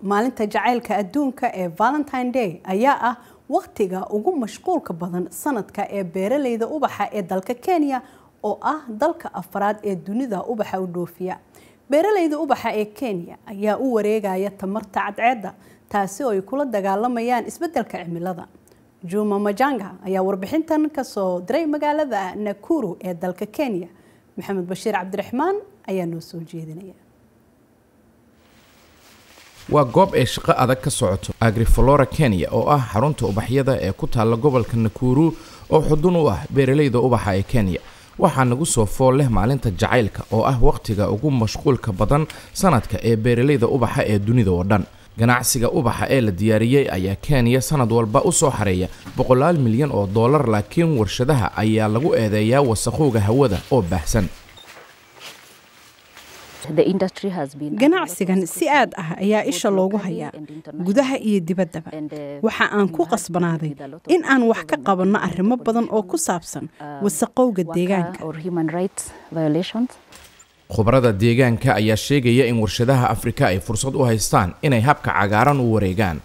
maalinta jacaylka adduunka ee valentine day ayaa ah wakhtiga ugu mashquulka badan sanadka ee beeraleyda ubaxa ee dalka kenya oo ah dalka afraad ee dunida ubaxa u dhoofiya beeraleyda ubaxa ee kenya ayaa u wareegaya tamarta cadceedda taasi oo ay kula dagaalamayaan isbeddelka cimilada juma majanga ayaa warbixintan kasoo diray magaalada nakuru ee dalka kenya maxamed bashiir cabdiraxmaan ayaa noo soo jeedinaya waa goob ay shaqo adag ka socoto agriflora kenya oo ah xarunta ubaxyada ee ku taalla gobolka nakuru oo xudun u ah beeraleyda ubaxa ee kenya waxaa nagu soo fool leh maalinta jacaylka oo ah wakhtiga ugu mashquulka badan sanadka ee beeraleyda ubaxa ee dunida oo dhan ganacsiga ubaxa ee la diyaariyey ayaa kenya sanad walba u soo xareeya boqolaal milyan oo dollar laakiin warshadaha ayaa lagu eedeeyaa wasakhowga hawada oo baahsan ganacsigan si aad ah ayaa isha loogu hayaa gudaha iyo dibaddaba waxa aan ku qasbanaaday in aan wax ka qabanno arrimo badan oo ku saabsan wasaqowga deegaanka khubarada deegaanka ayaa sheegaya in warshadaha afrika ay fursad u haystaan inay habka cagaaran u wareegaan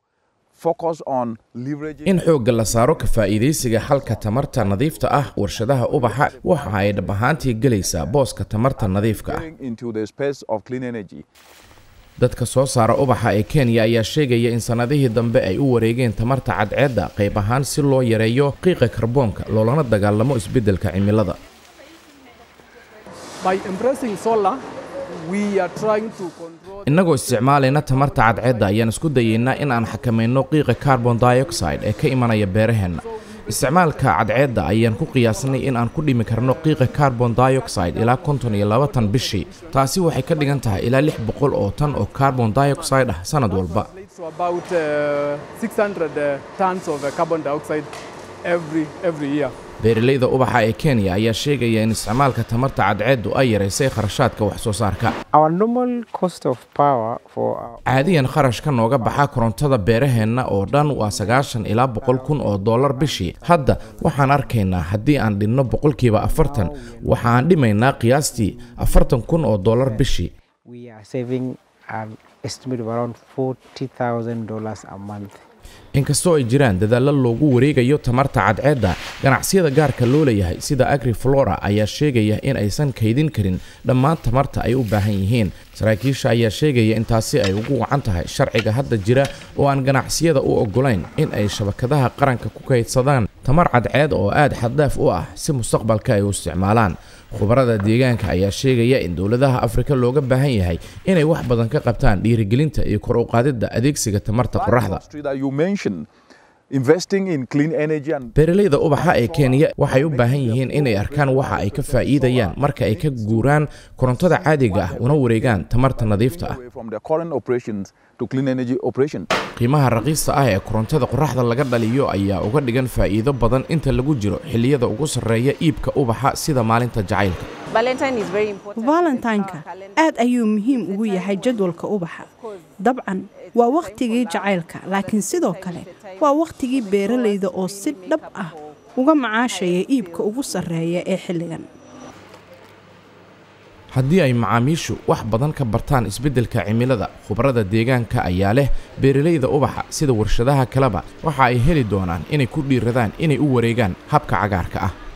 in xoogga la saaro ka faa'iidaysiga xalka tamarta nadiifta ah warshadaha ubaxa waxa ay dhab ahaantii gelaysaa booska tamarta nadiifka ah dadka soo saara ubaxa ee kenya ayaa sheegaya in sannadihii dambe ay u wareegeen tamarta cadceedda qayb ahaan si loo yareeyo qiiqa karboonka loolana dagaalamo isbeddelka cimilada innagoo isticmaalayna tamarta cadceedda ayaan isku dayaynaa in aan xakamayno qiiqa carbon dioxide ee ka imanaya beeraheenna isticmaalka cadceedda ayaan ku qiyaasnay in aan ku dhimi karno qiiqa carbon dioxide ilaa konton iyo laba tan bishii taasi waxay ka dhigan tahay ilaa lix boqol oo tan oo carbon dioxide ah sanad walba beeraleyda ubaxa ee kenya ayaa sheegaya in isticmaalka tamarta cadceeddu ay yaraysay kharashaadka wax soo saarka caadiyan kharashka nooga baxa korontada beeraheenna oo dhan waa sagaashan ilaa boqol kun oo dollar bishii hadda waxaan arkaynaa haddii aan dhinno boqolkiiba afartan waxa aan dhimaynaa qiyaastii afartan kun oo dollar bishii inkastoo ay jiraan dadaallo loogu wareegayo tamarta cadceedda ganacsiyada gaarka loo leeyahay sida agriflora ayaa sheegaya in aysan kaydin karin dhammaan tamarta ay u baahan yihiin saraakiisha ayaa sheegaya in taasi ay ugu wacan tahay sharciga hadda jira oo aan ganacsiyada u oggolayn in ay shabakadaha qaranka ku kaydsadaan tamar cadceed oo aad xaddaaf u ah si mustaqbalka ay u isticmaalaan khubarada deegaanka ayaa sheegaya in dowladaha afrika looga baahan yahay inay wax badan ka qabtaan dhiirigelinta iyo kor u qaadidda adeegsiga tamarta qoraxda beeraleyda ubaxa ee kenya waxay u baahan yihiin inay arkaan waxa ay ka faa'iidayaan marka ay ka guuraan korontada caadiga ah una wareegaan tamarta nadiifta ah qiimaha raqiista ah ee korontada qoraxda laga dhaliyo ayaa uga dhigan faa'iido badan inta lagu jiro xilliyada ugu sarreeya iibka ubaxa sida maalinta jacaylka valentineka aad ayuu muhiim ugu yahay jadwalka ubaxa dabcan waa wakhtigii jacaylka laakiin sidoo kale waa wakhtigii beeraleyda oo si dhab ah uga macaashaya iibka ugu sarreeya ee xilligan haddii ay macaamiishu wax badan ka bartaan isbeddelka cimilada khubarada deegaanka ayaa leh beeraleyda ubaxa sida warshadaha kaleba waxa ay heli doonaan inay ku dhiiradaan inay u wareegaan habka cagaarka ah